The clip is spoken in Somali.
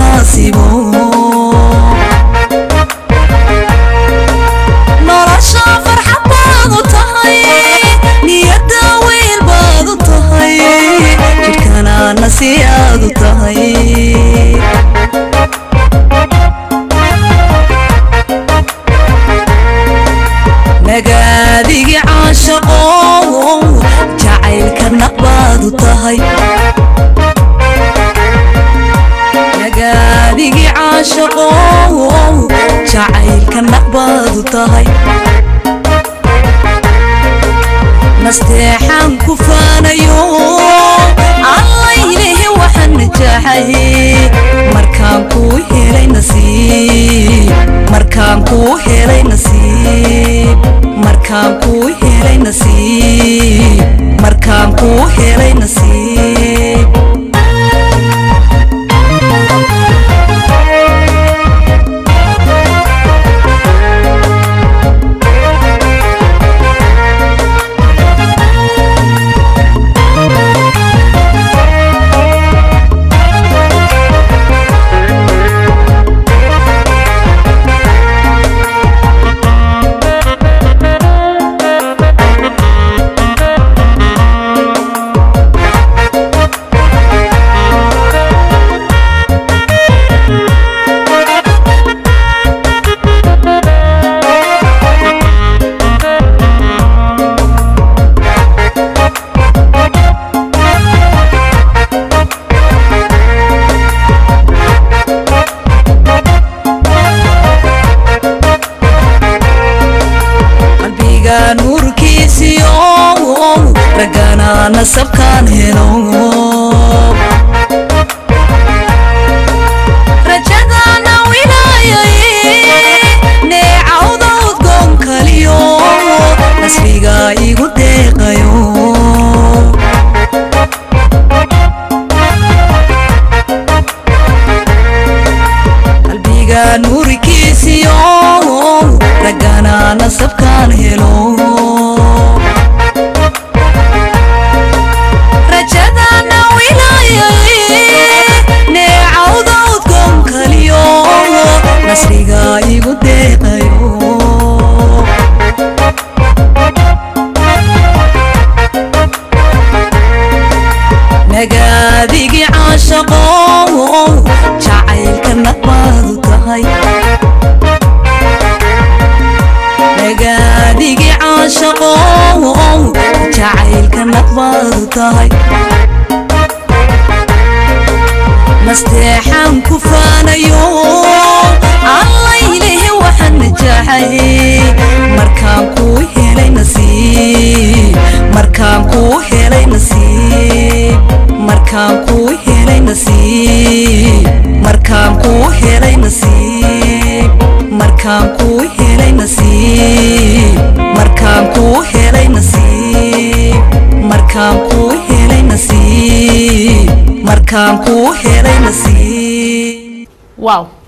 munaasibo nolosha farxad baad u tahay niyadda wiil baad u tahay jidhkana nasiyaad u tahay nagaadigi caashaqo jacaylka naqbaad u tahay nagaadigi caashaqo jacaylka naqbaad u tahay nasteexaan ku faanayo allaylehe waxaan najaxay markaan kuu helay nasiib markaan kuu helay nasiib markaan kuu helay nasiib markaan kuu helay nasiib qalbiga nuurkiisiyo ragana nasabkaan helo rajadana wilaayay neecawda udgoon kaliyo nasriga igu deeqayo qalbiga nuurkiisiyo ragana nasabkaan helo rajadana wilaayay neecawda udgoon kaliyo nasriga igu deeqayo nagaadigi caashaqo jacaylka naqbaad u tahay nagaadigi caashaqo jacaylka naqbaad u tahay nasteexaan ku faanayo allaylehe waxaan najaxay markaan kuu helay nasiib markaan kuu helay nasiib markaan kuu helay nasiib markaan kuu helay nasiib markaan kuu helay nasiib markaan kuu helay nasiib markaan kuu helay nasiib markaan kuu helay nasiib waaw